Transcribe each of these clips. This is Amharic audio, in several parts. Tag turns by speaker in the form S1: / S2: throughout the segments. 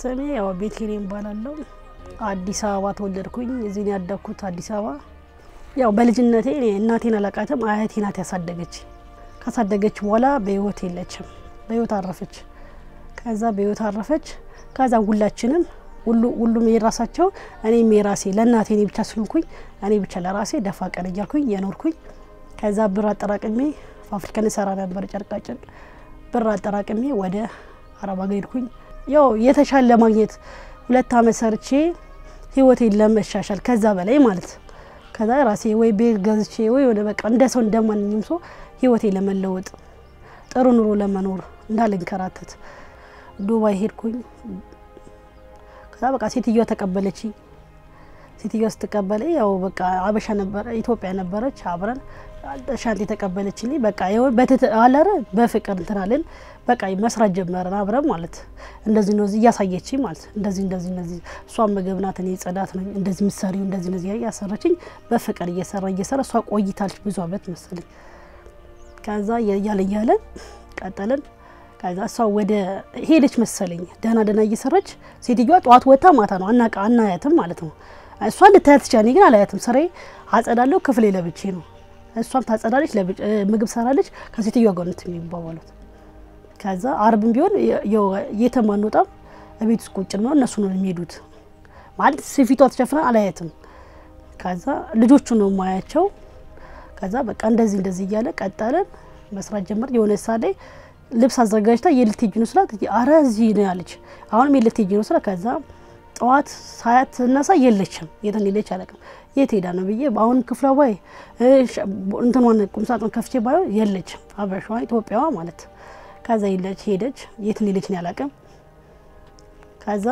S1: ስሜ ያው ቤተልሔም እባላለሁ። አዲስ አበባ ተወለድኩኝ። እዚህ ነው ያደግኩት አዲስ አበባ። ያው በልጅነቴ እኔ እናቴን አላቃትም፣ አያቴ ናት ያሳደገች። ካሳደገች በኋላ በህይወት የለችም፣ በህይወት አረፈች። ከዛ በህይወት አረፈች። ከዛ ሁላችንም ሁሉ ሁሉም የራሳቸው እኔም የራሴ ለእናቴ እኔ ብቻ ስለሆንኩኝ እኔ ብቻ ለራሴ ደፋ ቀን እያልኩኝ የኖርኩኝ። ከዛ ብር አጠራቅሜ ፋብሪካን ሰራ ነበር ጨርቃጨርቅ። ብር አጠራቅሜ ወደ አረብ ሀገር ሄድኩኝ። ያው የተሻለ ለማግኘት ሁለት አመት ሰርቼ ህይወቴን ለመሻሻል ከዛ በላይ ማለት ከዛ ራሴ ወይ ቤት ገዝቼ ወይ ወደ በቃ እንደ ሰው እንደማንኛውም ሰው ህይወቴ ለመለወጥ ጥሩ ኑሮ ለመኖር እንዳልንከራተት ዱባይ ሄድኩኝ። ከዛ በቃ ሴትዮዋ ተቀበለች። ሴትዮዋ ስትቀበለ ያው በቃ አበሻ ነበረ ኢትዮጵያ ነበረች። አብረን ሻንት የተቀበለችልኝ በቃ ይኸው በትት አለረ በፍቅር እንትናልን በቃ መስራት ጀመረን አብረን ማለት እንደዚህ ነው እያሳየች ማለት እንደዚህ እንደዚህ እንደዚህ እሷ ምግብ ናት እኔ ጽዳት ነኝ እንደዚህ ምሰሪው እንደዚህ እንደዚህ እያሰራችኝ በፍቅር እየሰራ እየሰራ እሷ ቆይታለች ብዙ አመት መሰለኝ። ከዛ እያለ እያለ ቀጠልን። ከዛ እሷ ወደ ሄደች መሰለኝ ደህና ደህና እየሰራች ሴትዮዋ ጠዋት ወታ ማታ ነው አናቃ አናያትም ማለት ነው። እሷ ልታያት ትችላለች፣ እኔ ግን አላያትም። ስራዬ አጸዳለሁ፣ ክፍሌ ለብቼ ነው። እሷም ታጸዳለች፣ ምግብ ሰራለች። ከሴትዮዋ ጋር ነው የሚባባሉት። ከዛ አርብም ቢሆን የትም አንወጣም፣ ቤት ውስጥ ቁጭ ነው። እነሱ ነው የሚሄዱት ማለት ፊቷ ተሸፍና አላያትም። ከዛ ልጆቹ ነው ማያቸው። ከዛ በቃ እንደዚህ እንደዚህ እያለ ቀጠለን፣ መስራት ጀመር። የሆነ ሳ ላይ ልብስ አዘጋጅታ የልትሄጂ ነው ስላት፣ አረ እዚህ ነው ያለች። አሁንም የልትሄጂ ነው ስላት፣ ከዛ ጠዋት ሳያት ስነሳ የለችም። የት እንደሄደች አላውቅም። የት ሄዳ ነው ብዬ አሁንም ክፍሏ ባይ እንትኗን ቁምሳጥን ከፍቼ ባየው የለችም። አበሻዋ ኢትዮጵያዋ ማለት ከዛ የለች ሄደች። የት እንደሄደች ነው አላውቅም። ከዛ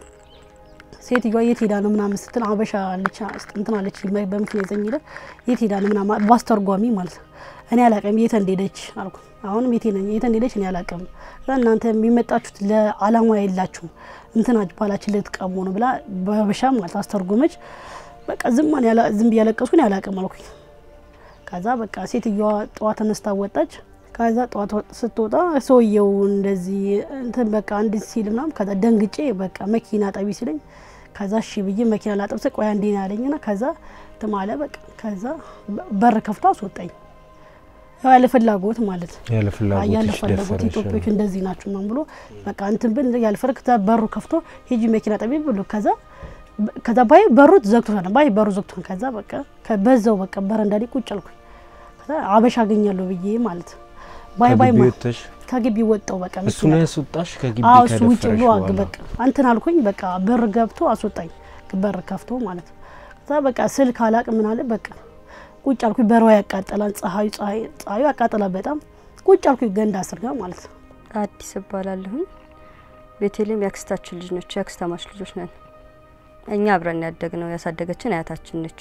S1: ሴትዮዋ የት ሄዳ ነው ምናምን ስትል አበሻ አለች እንትን አለች በምክንያት ዘኝ ሄደ የት ሄዳ ነው ምናምን ባስተርጓሚ ማለት ነው። እኔ አላውቅም የት እንደሄደች አልኩ። አሁንም የት የት እንደሄደች እኔ አላውቅም። እናንተ የሚመጣችሁት ለአላማ የላችሁም እንትና ባላችን ልትቀሙ ነው ብላ በሀበሻ ማለት አስተርጎመች። በቃ ዝም ዝም ብዬ ያለቀስኩኝ አላውቅም አልኩኝ። ከዛ በቃ ሴትዮዋ ጠዋት ተነስታ ወጣች። ከዛ ጠዋት ስትወጣ ሰውየው እንደዚህ እንትን በቃ እንድ ሲል ምናምን ከዛ ደንግጬ በቃ መኪና ጠቢ ሲለኝ ከዛ እሺ ብዬ መኪና ላጠብሰ ቆያ እንዴ ያለኝና ከዛ ትማለ በቃ ከዛ በር ከፍቶ አስወጣኝ። ያው ያለ ፍላጎት ማለት
S2: ያለ ፍላጎት
S1: ያለ ፍላጎት ኢትዮጵያዎች እንደዚህ ናቸው ምናምን ብሎ በቃ እንትን ብል ያለ ፍላጎት ከዛ በሩ ከፍቶ ሂጂ መኪና ጠቢ ብሎ ከዛ ከዛ ባይ በሩ ዘግቶታል። ባይ በሩ ዘግቶታል። ከዛ በቃ በዛው በቃ በረንዳ ላይ ቁጭ አልኩኝ። ከዛ አበሻ አገኛለሁ ብዬ ማለት ባይ ባይ ከግቢ ወጣው በቃ
S2: እሱ ነው ያስወጣሽ ከግቢ
S1: አዎ እሱ ውጭ
S2: ከደፈረሽ
S1: ብሎ
S2: በኋላ
S1: በቃ አንተን አልኩኝ። በቃ በር ገብቶ አስወጣኝ፣ በር ከፍቶ ማለት ነው። ከዛ በቃ ስልክ አላቅ ምን አለ በቃ ቁጭ አልኩኝ። በረዋ ያቃጠላል፣ ፀሐዩ ፀሐዩ ያቃጠላል በጣም ቁጭ አልኩኝ። ገንዳ ስር ጋር ማለት ነው።
S3: አዲስ እባላለሁኝ። ቤተልሔም የአክስታችን ልጅ ነች። የአክስታማች ልጆች ነን። እኛ አብረን ያደግ ነው። ያሳደገችን አያታችን ነች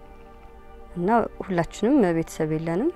S3: እና ሁላችንም ቤተሰብ የለንም።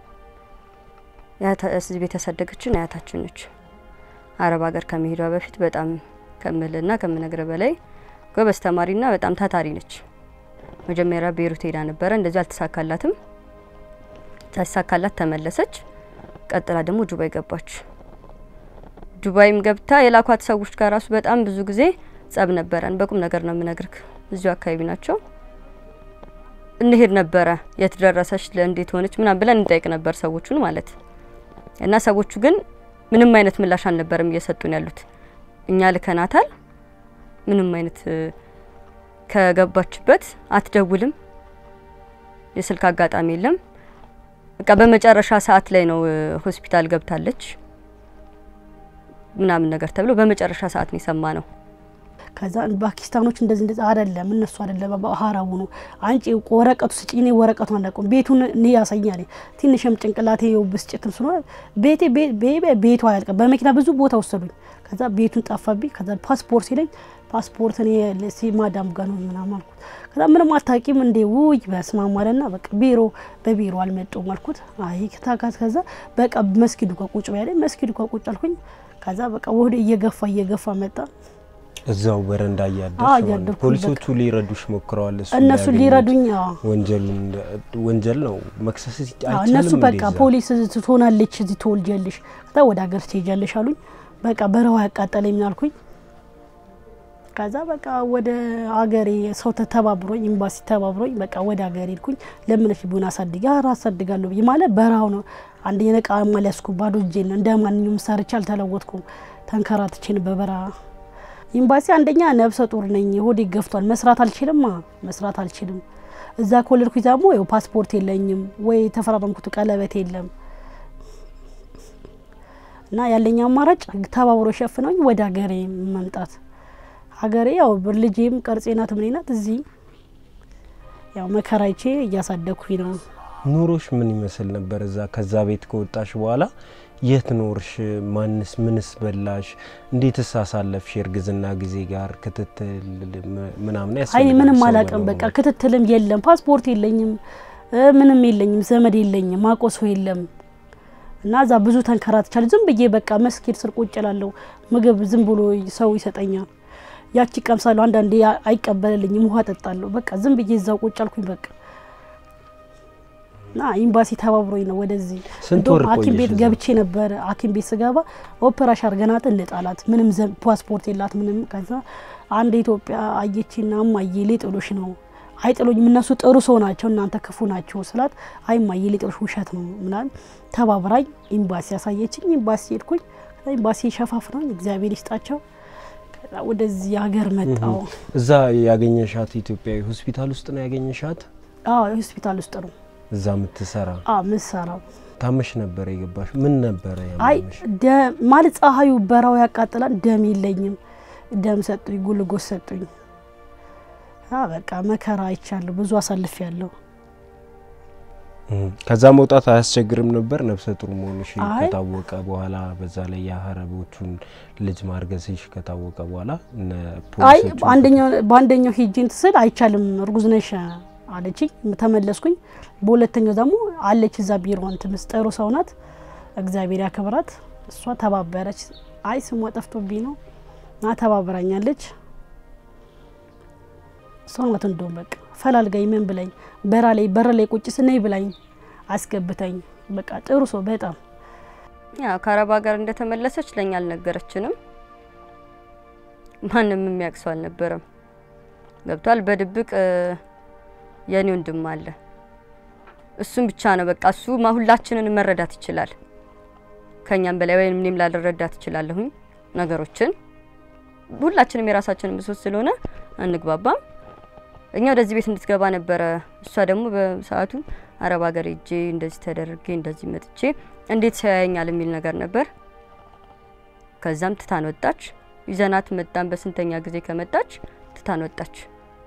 S3: እዚህ ቤት ያሳደገችን አያታችን ነች። አረብ ሀገር ከመሄዷ በፊት በጣም ከምልና ከምነግረ በላይ ጎበዝ ተማሪና በጣም ታታሪ ነች። መጀመሪያ ቤሩት ሄዳ ነበረ፣ እንደዚህ አልተሳካላትም። ሳይሳካላት ተመለሰች። ቀጥላ ደግሞ ዱባይ ገባች። ዱባይም ገብታ የላኳት ሰዎች ጋር ራሱ በጣም ብዙ ጊዜ ጸብ ነበረን። በቁም ነገር ነው የምነግርክ። እዚሁ አካባቢ ናቸው። እንሄድ ነበረ የት ደረሰች ለእንዴት ሆነች ምናምን ብለን እንጠይቅ ነበር ሰዎቹን ማለት እና ሰዎቹ ግን ምንም አይነት ምላሽ አልነበረም እየሰጡን ያሉት። እኛ ልከናታል፣ ምንም አይነት ከገባችበት አትደውልም፣ የስልክ አጋጣሚ የለም። በቃ በመጨረሻ ሰዓት ላይ ነው ሆስፒታል ገብታለች ምናምን ነገር ተብሎ በመጨረሻ ሰዓት ነው የሰማ ነው።
S1: ከዛ ፓኪስታኖች እንደዚህ እንደዚህ አይደለም እነሱ አይደለም ሀራቡ ነው። አንቺ ወረቀቱ ስጪ፣ እኔ ወረቀቱን አላውቅም። ቤቱን እኔ ያሳኛል። ትንሽም ጭንቅላቴ ብስጭትም ስለሆነ ቤቴ ቤቱ አያልቅም። በመኪና ብዙ ቦታ ወሰዱኝ። ከዛ ቤቱን ጠፋብኝ። ከዛ ፓስፖርት ሲለኝ ፓስፖርት እኔ ማዳም ጋር ነው ምናምን አልኩት። ከዛ ምንም አታውቂም እንዴ? ውይ በስመ አብ አለና በቃ ቢሮ በቢሮ አልመጡም አልኩት። አይ ከታካት ከዛ በቃ መስጊዱ ጋር ቁጭ በያለኝ መስጊዱ ጋር ቁጭ አልኩኝ። ከዛ በቃ ወደ እየገፋ እየገፋ መጣ።
S2: እዛው በረንዳ
S1: አዎ፣
S2: እያደርሽ ማለት ነው።
S1: እያደርኩ
S2: ፖሊሶቹ ሊረዱሽ ሞክረዋል። እሱ
S1: እነሱ
S2: እንዳያገኙት።
S1: ሊረዱኝ አዎ
S2: ወንጀሉን ወንጀል ነው መክሰስ
S1: አዎ፣
S2: አይቻልም።
S1: እነሱ በቃ
S2: እንደዛ?
S1: ፖሊስ ትሆናለች እዚህ ትወልጃለሽ፣ ከዛ ወደ ሀገር ትሄጃለሽ አሉኝ። በቃ በረሃ ያቃጠለኝ ምን አልኩኝ። ከዛ በቃ ወደ አገሬ ሰው ተባብሮኝ ኤምባሲ ተባብሮኝ በቃ ወደ አገሬ ሄድኩኝ። ለምነሽ ቢሆን አሳድጊ ኧረ አሳድጋለሁ ብዬ ማለት በረሃው ነው። አንደኛ ነቃ ማሊያስኩ ባዶ እጄን እንደ ማንኛውም ሰርቼ አልተለወጥኩም። ተንከራትቼን በበረሃ ኤምባሲ አንደኛ ነብሰ ጡር ነኝ፣ ሆዴ ገፍቷል። መስራት አልችልም መስራት አልችልም። እዛ ከወለድኩኝ ደግሞ ያው ፓስፖርት የለኝም ወይ የተፈራረምኩት ቀለበት የለም እና ያለኝ አማራጭ ተባብሮ ሸፍነውኝ ወደ ሀገሬ መምጣት ሀገሬ ያው ልጄም ቅርጼ ናት ምኔ ናት። እዚህ ያው መከራይቼ እያሳደግኩኝ ነው።
S2: ኑሮሽ ምን ይመስል ነበር? እዛ ከዛ ቤት ከወጣሽ በኋላ የት ኖርሽ? ማንስ ምንስ በላሽ? እንዴትስ አሳለፍሽ? የእርግዝና ጊዜ ጋር ክትትል ምናምን
S1: አይ
S2: ያስፈልጋል
S1: ምንም
S2: ሰው
S1: አላውቅም።
S2: በመሆኑ።
S1: በቃ ክትትልም የለም፣ ፓስፖርት የለኝም፣ እ ምንም የለኝም፣ ዘመድ የለኝም፣ ማቆሶ የለም እና እዛ ብዙ ተንከራትቻለሁ። ዝም ብዬ በቃ መስጊድ ስር ቁጭ እላለሁ። ምግብ ዝም ብሎ ሰው ይሰጠኛል። ያቺ ቀምሳለሁ፣ አንዳንዴ ያ- አይቀበልልኝም፣ ውሃ ጠጣለሁ። በቃ ዝም ብዬ እዛው ቁጭ አልኩኝ። በቃ እና ኤምባሲ ተባብሮኝ ነው ወደዚህ
S2: ስንት
S1: እንደውም
S2: ወር
S1: ሐኪም
S2: ቆየሽ
S1: ቤት
S2: እዛ?
S1: ገብቼ ነበር። ሐኪም ቤት ስገባ ኦፕራሽን አድርገናት እንጣላት ምንም ዘ- ፓስፖርት የላት ምንም። ከዛ አንድ ኢትዮጵያ አየችና እማዬ ሊጥሉሽ ነው አይጥሉኝም፣ እነሱ ጥሩ ሰው ናቸው፣ እናንተ ክፉ ናቸው ስላት አይ እማዬ ሊጥሉሽ ውሸት ነው ምናምን ተባብራኝ ኤምባሲ ያሳየችኝ። ኤምባሲ ሄድኩኝ። ከዛ ኤምባሲ ሸፋፍነኝ እግዚአብሔር ይስጣቸው። ከዛ ወደዚህ ሀገር መጣው።
S2: እዛ ያገኘሻት ኢትዮጵያዊ ሆስፒታል ውስጥ ነው ያገኘሻት?
S1: አዎ ሆስፒታል ውስጥ ነው
S2: እዛ የምትሰራ
S1: አዎ ምሰራው
S2: ታመሽ ነበር የገባሽ? ምን ነበረ
S1: አይ
S2: ያመመሽ?
S1: ደ- ማለት ፀሐዩ በራው ያቃጥላል። ደም የለኝም። ደም ሰጡኝ፣ ጉልጎስ ሰጡኝ። አ በቃ መከራ አይቻለሁ፣ ብዙ አሳልፍ ያለሁ።
S2: እም፣ ከዛ መውጣት አያስቸግርም ነበር ነፍሰ ጡር መሆንሽ
S1: አይ።
S2: ከታወቀ በኋላ በዛ ላይ የሀረቦቹን ልጅ ማርገዝሽ ከታወቀ በኋላ እነ
S1: አይ
S2: ፖሊሶቹ
S1: አንደኛው በአንደኛው ሂጂ እንትን ስል አይቻልም እርጉዝ ነሽ አለችኝ። ተመለስኩኝ። በሁለተኛው ደግሞ አለች እዛ ቢሮ እንትን ምስጢሩ ሰው ናት፣ እግዚአብሔር ያክብራት። እሷ ተባበረች። አይ ስሟ ጠፍቶብኝ ነው እና ተባብራኛለች። እሷ ናት እንደውም በቃ ፈላልጋኝ ምን ብላኝ በራ ላይ በር ላይ ቁጭ ስነይ ብላኝ አስገብታኝ በቃ ጥሩ ሰው በጣም
S3: ያው ከአረብ ሀገር እንደተመለሰች ለኛ አልነገረችንም። ማንም የሚያውቅ ሰው አልነበረም። ገብቷል። በድብቅ እ፣ የኔ ወንድም አለ። እሱም ብቻ ነው በቃ እሱ ማ ሁላችንን መረዳት ይችላል ከኛም በላይ ወይም እኔም ላልረዳት እችላለሁኝ ነገሮችን። ሁላችንም የራሳችንን ብሶት ስለሆነ አንግባባም። እኛ ወደዚህ ቤት እንድትገባ ነበረ። እሷ ደግሞ በሰዓቱ አረብ ሀገር ሄጄ እንደዚህ ተደርጌ እንደዚህ መጥቼ እንዴት ሰው ያየኛል የሚል ነገር ነበር። ከዛም ትታን ወጣች። ይዘናት መጣን። በስንተኛ ጊዜ ከመጣች ትታን ወጣች።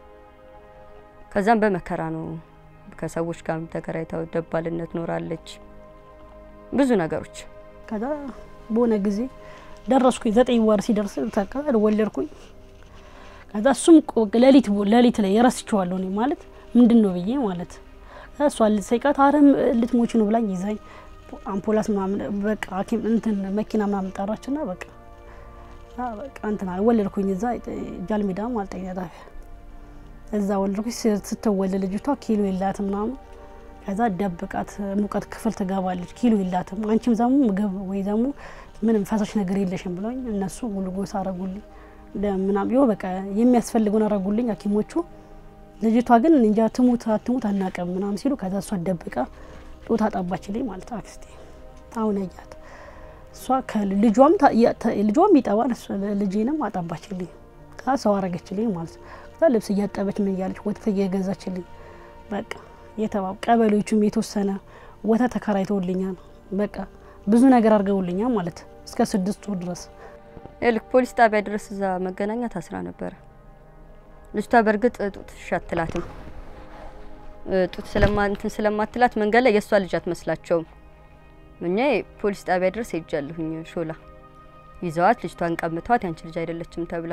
S3: ከዛም በመከራ ነው ከሰዎች ጋር ተከራይታ ደባልነት ኖራለች። ብዙ ነገሮች
S1: ከዛ በሆነ ጊዜ ደረስኩኝ። ዘጠኝ ወር ሲደርስ ተካ ወለድኩኝ። ከዛ እሱም ቆ- ሌሊት ሌሊት ላይ የረስችዋለሁ እኔ ማለት ምንድን ነው ብዬ ማለት ከዛ እሷ ልትሰይቃት አረም ልትሞች ነው ብላኝ ይዛኝ አምፖላስ ምናምን በቃ ሐኪም እንትን መኪና ምናምን ጠራችና በቃ ከዛ በቃ እንትን አለ ወለድኩኝ። እዛ ጃልሜዳ ማለት ጤና ጣቢያ እዛ ወለድኩኝ። ስ- ስትወለድ ልጅቷ ኪሎ የላትም ምናምን ከዛ ደብቃት ሙቀት ክፍል ትገባለች። ኪሎ የላትም አንቺም ደግሞ ምግብ ወይ ደግሞ ምንም ፈሳሽ ነገር የለሽም ብለውኝ እነሱ ጉልጎስ አረጉልኝ ደም ምናምን ይኸው በቃ የሚያስፈልገውን አረጉልኝ ሐኪሞቹ። ልጅቷ ግን እንጃ ትሙት አትሙት አናውቅም ምናምን ሲሉ ከዛ እሷ ደብቃ ጡት አጠባችልኝ ማለት አክስቴ አሁን ያያት እሷ ከልጇም ታ- ያ- ተ- ልጇም ይጠባል እሷ ልጄንም አጠባችልኝ። ከዛ ሰው አረገችልኝ ማለት ነው። ከዛ ልብስ እያጠበች ምን እያለች ወተት እየገዛችልኝ በቃ የተባብ ቀበሌዎቹም የተወሰነ ወተት ተከራይተውልኛል። በቃ ብዙ ነገር አድርገውልኛል ማለት እስከ ስድስት ወር ድረስ
S3: ልክ ፖሊስ ጣቢያ ድረስ እዛ መገናኛ ታስራ ነበረ። ልጅቷ በእርግጥ ጡት አትላትም። ጡት ስለማ እንትን ስለማትላት መንገድ ላይ የእሷ ልጅ አትመስላቸውም። እኛ ፖሊስ ጣቢያ ድረስ ሄጃለሁኝ። ሾላ ይዘዋት ልጅቷን ቀምተዋት ያንቺ ልጅ አይደለችም ተብላ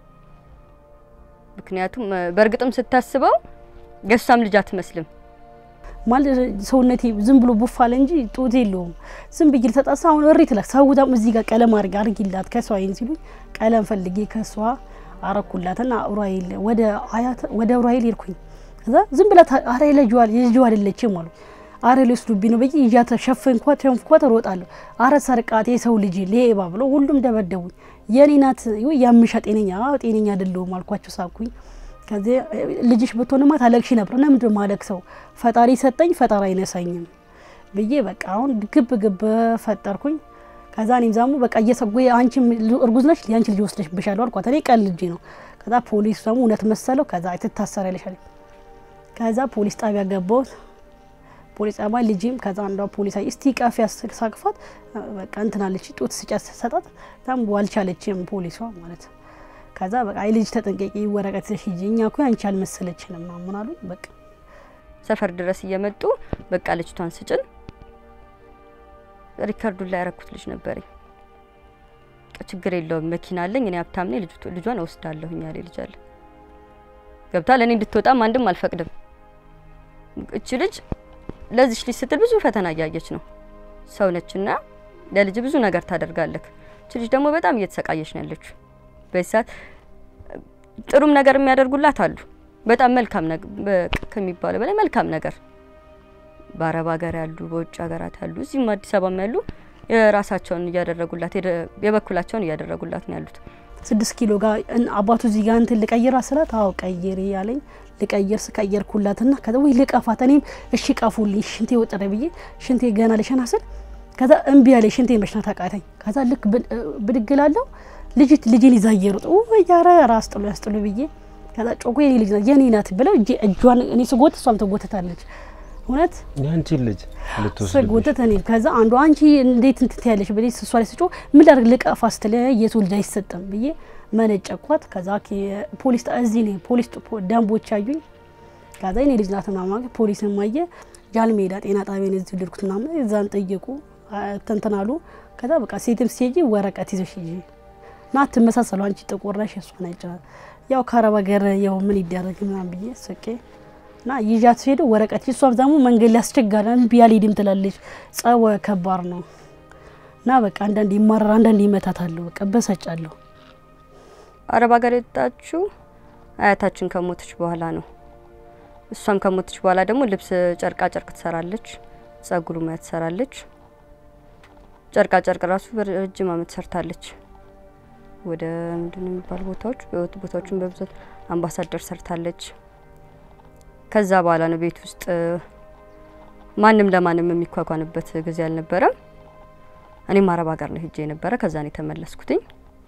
S3: ምክንያቱም እ፣ በእርግጥም ስታስበው የእሷም ልጅ አትመስልም።
S1: ማለት ሰውነቴ ዝም ብሎ ቡፋለ እንጂ ጡት የለውም። ዝም ብዬ ልተጣሳ አሁን እሪ ትላክ ሰው ደግሞ እዚህ ጋር ቀለም አድርጊ አድርጊላት ከሷ አይን ሲሉኝ ቀለም ፈልጌ ከሷ አረኩላትና ኡራኤል ወደ አያት ወደ ኡራኤል ሄድኩኝ። ከዛ ዝም ብላ ታ- አረ ልጅዋ ልጅዋ አይደለችም አሉ። አረ ሊወስዱብኝ ነው ብዬ ይዣት ሸፈንኳት ሸንፍኳት እሮጣለሁ። አረ ሰርቃት የሰው ልጅ ሌባ ብሎ ሁሉም ደበደቡኝ። የኔ ናት ወይ ያምሻ ጤነኛ አዎ ጤነኛ አይደለሁም አልኳቸው፣ ሳኩኝ። ከዚህ ልጅሽ ብትሆንማ ታለቅሺ ነበር እና ምንድን ማለቅ ሰው ፈጣሪ ሰጠኝ ፈጣሪ አይነሳኝም ብዬ በቃ አሁን ግብ ግብ ፈጠርኩኝ። ከዛ እኔም ዛሙ በቃ እየሰጉ አንቺ እርጉዝ ነሽ የአንቺ ልጅ ወስደሽ ብሻለሁ አልኳት። እኔ ቀን ልጅ ነው። ከዛ ፖሊስ ደግሞ እውነት መሰለው። ከዛ ትታሰሪያለሽ አለኝ። ከዛ ፖሊስ ጣቢያ ገባሁት። ፖሊስ ጣቢያ ልጅም ከዛ አንዷ ፖሊስ አይ እስቲ ቀፍ ያሳቅፋት በቃ እንትናለች ጡት ስጨት ሰጣት ታም አልቻለችም ፖሊሷ ማለት ከዛ በቃ አይ ልጅ ተጠንቀቂ ወረቀት ይዘሽ ሂጂ እኛ እኮ አንቺ አልመሰለችንም ምናምን አሉ። በቃ
S3: ሰፈር ድረስ እየመጡ በቃ ልጅቷን ስጭን ሪከርዱን ላይ ያረኩት ልጅ ነበረኝ። ችግር የለውም መኪና አለኝ እኔ ሀብታም ነኝ ልጇን እወስዳለሁኝ ያለ ልጅ አለ። ገብቷል። እኔ እንድትወጣም አንድም አልፈቅድም። እች ልጅ ለዚች ልጅ ስትል ብዙ ፈተና እያየች ነው። ሰው ነችና ለልጅ ብዙ ነገር ታደርጋለህ። እች ልጅ ደግሞ በጣም እየተሰቃየች ነው ያለችው። በዚህ ሰዓት ጥሩም ነገር የሚያደርጉላት አሉ። በጣም መልካም ከሚባለው በላይ መልካም ነገር በአረብ ሀገር ያሉ፣ በውጭ ሀገራት ያሉ፣ እዚህም አዲስ አበባም ያሉ የራሳቸውን እያደረጉላት የበኩላቸውን እያደረጉላት ነው ያሉት።
S1: ስድስት ኪሎ ጋር አባቱ እዚህ ጋር እንትን ልቀይራ ስላት አዎ ቀይሪ ያለኝ ልቀይር ስቀየርኩላትና ከዛ ወይ ልቀፋት እኔም እሺ ቀፉልኝ ሽንቴ ወጠረ ብዬ ሽንቴ ገና ልሸና ስል ከዛ እምቢ ያለኝ ሽንቴ መሽናት አቃተኝ። ከዛ ልክ ብድግ እላለሁ ልጅት ልጄን ይዛ እየሮጠ ወይ ኧረ ራስ ጥሎ ያስጥሉ ብዬ ከዛ ጮኮ የኔ ልጅ ናት የኔ ናት ብለው እጇን እኔ ስጎት እሷም ትጎትታለች። እውነት
S2: ያንቺ ልጅ ልትወስድ
S1: ስጎትት እኔ ከዛ አንዱ አንቺ እንዴት እንትን ትያለሽ ብዬ እሷ ላይ ስጮ ምን ላድርግ ልቀፋ ስትል የሰው ልጅ አይሰጥም ብዬ መነጨኳት። ከዛ ፖሊስ እዚህ ነው ፖሊስ ደንቦች አዩኝ። ከዛ የኔ ልጅ ናት ምናምን ፖሊስም አየ ጃልሜዳ ጤና ጣቢያን እዚህ ልድኩት ምናምን እዛን ጠየቁ ተንተናሉ። ከዛ በቃ ሴትም ሲሄጂ ወረቀት ይዘሽ ሂጂ ና ትመሳሰሉ አንቺ ጥቁር ነሽ እሷ ነጭ ያው ከአረብ ሀገር ያው ምን ይደረግ ምናምን ብዬ ስቄ እና ይዣት ስሄድ ወረቀት እሷም ደግሞ መንገድ ላይ አስቸጋሪ እምቢ አልሄድም ትላለች። ጸወ ከባድ ነው እና በቃ አንዳንድ ይማራል፣ አንዳንድ ይመታታለሁ። በቃ በሰጫለሁ።
S3: አረብ ሀገር የወጣችው አያታችን ከሞተች በኋላ ነው። እሷም ከሞተች በኋላ ደግሞ ልብስ ጨርቃ ጨርቅ ትሰራለች፣ ጸጉሩ ሙያ ትሰራለች። ጨርቃ ጨርቅ ራሱ በረጅም አመት ሰርታለች። ወደ ምንድን ነው የሚባሉ ቦታዎች በወጡ ቦታዎችን በብዛት አምባሳደር ሰርታለች። ከዛ በኋላ ነው ቤት ውስጥ ማንም ለማንም የሚኳኳንበት ጊዜ አልነበረም። እኔም አረብ ሀገር ነው ሄጄ የነበረ። ከዛ ነው የተመለስኩትኝ።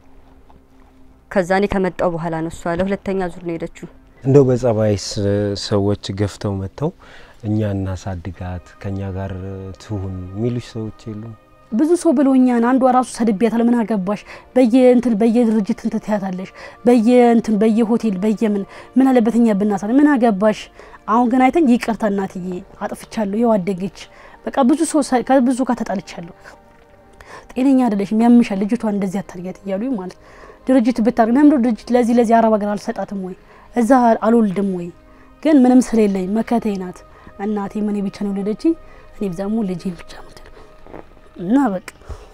S3: ከዛ እኔ ከመጣው በኋላ ነው እሷ ለሁለተኛ ዙር ነው ሄደችው።
S2: እንደው በጸባይስ ሰዎች ገፍተው መጥተው እኛ እናሳድጋት ከኛ ጋር ትሁን የሚሉሽ ሰዎች የሉም?
S1: ብዙ ሰው ብሎኛን አንዷ ራሱ ሰድቢያታል። ምን አገባሽ በየእንትን በየድርጅት እንትን ትያታለሽ በየእንትን በየሆቴል በየምን ምን አለበት እኛ ብናሳ ምን አገባሽ። አሁን ግን አይተኝ ይቅርታ እናትዬ አጥፍቻለሁ፣ ይኸው አደገች። በቃ ብዙ ሰው ከብዙ ጋር ተጣልቻለሁ። ጤነኛ አይደለሽም፣ ያምሻል፣ ልጅቷን እንደዚህ አታርጊያት እያሉ ማለት ድርጅት ብታርግ ለምዶ ድርጅት ለዚህ ለዚህ አረብ ሀገር አልሰጣትም ወይ እዛ አልወልድም ወይ ግን ምንም ስለሌለኝ መከተኝ ናት እናቴ ምን ብቻ ነው የወለደችኝ። እኔ ብዛሙ ልጄን ብቻ ነው እና በቃ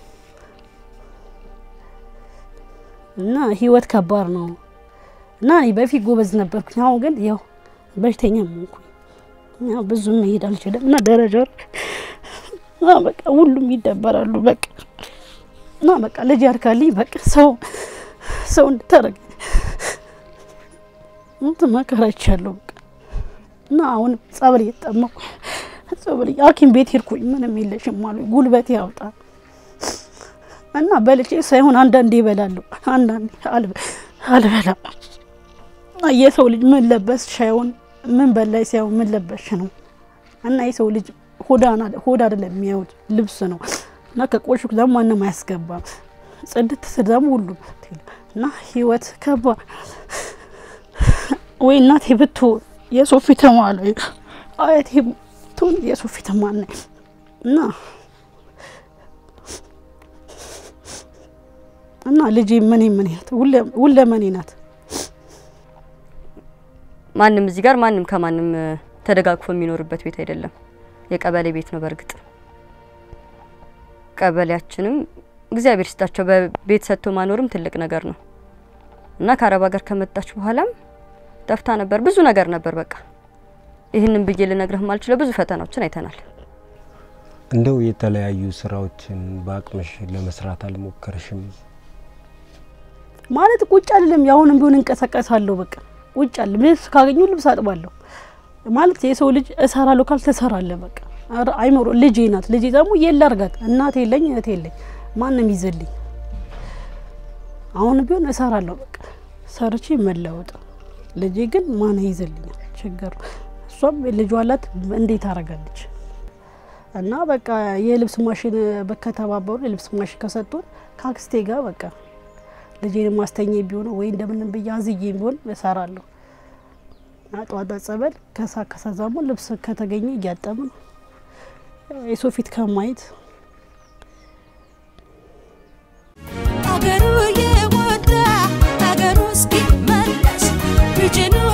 S1: እና ህይወት ከባድ ነው። እና እኔ በፊት ጎበዝ ነበርኩኝ። አሁን ግን ያው በሽተኛ ሆንኩኝ። ያው ብዙ መሄድ አልችልም እና ደረጃ እና በቃ ሁሉም ይደበራሉ። በቃ እና በቃ ልጅ ያርካልኝ በቃ ሰው ሰው እንድታረግ እንትን መከራ ይቻለሁ በቃ እና አሁን ጸበል እየተጠመኩ ጸበል ሐኪም ቤት ሄድኩኝ። ምንም የለሽም አሉ ጉልበቴ ያውጣ እና በልቼ ሳይሆን አንዳንዴ ይበላለሁ፣ አንዳንዴ አልበላም። የሰው ልጅ ምን ለበስ ሳይሆን ምን በላይ ሳይሆን ምን ለበሽ ነው እና የሰው ልጅ ሆድ አይደለም የሚያዩት ልብስ ነው እና ከቆሽኩ ደግሞ ማንም አያስገባም። ጽድት ስል ደግሞ ሁሉም እና ህይወት ከባድ ወይ እናቴ ብትሆን የሰው ፊት ማለ አያቴ ብትሆን የሰው ፊት ማነ እና እና ልጄ ምን ምን ናት ሁለመኔ ናት።
S3: ማንም እዚህ ጋር ማንም ከማንም ተደጋግፎ የሚኖርበት ቤት አይደለም። የቀበሌ ቤት ነው። በእርግጥ ቀበሌያችንም እግዚአብሔር ይስጣቸው በቤት ሰጥቶ ማኖርም ትልቅ ነገር ነው እና ከአረብ ሀገር ከመጣች በኋላም ጠፍታ ነበር። ብዙ ነገር ነበር። በቃ ይህንን ብዬ ልነግርህ ማልችለው ብዙ ፈተናዎችን አይተናል።
S2: እንደው የተለያዩ ስራዎችን በአቅምሽ ለመስራት አልሞከርሽም?
S1: ማለት ቁጭ አልልም። ያሁንም ቢሆን እንቀሳቀሳለሁ። በቃ ቁጭ አልልም። ልብስ ካገኙ ልብስ አጥባለሁ። ማለት የሰው ልጅ እሰራለሁ ካል ትሰራለህ። በቃ ኧረ አይምሮ ልጄ ናት። ልጄ ደግሞ የለ አርጋት እናት የለኝ እህት የለኝ ማንም ይዘልኝ። አሁን ቢሆን እሰራለሁ። በቃ ሰርቼ መለወጥ። ልጄ ግን ማን ይዘልኛል? ችግሩ እሷም ልጇ አላት። እንዴት አረጋለች? እና በቃ የልብስ ማሽን ከተባበሩ የልብስ ማሽን ከሰጡን ከአክስቴ ጋር በቃ ልጄን ማስተኛ ቢሆን ወይ እንደምንም ብዬ አዝዬ ቢሆን እሰራለሁ። እና ጠዋት ጸበል ከሳ ከሳዛሙ ልብስ ከተገኘ እያጠብን የሰው ፊት ከማየት
S4: አገሩ የወጣ አገሩ እስኪመለስ ልጅኑ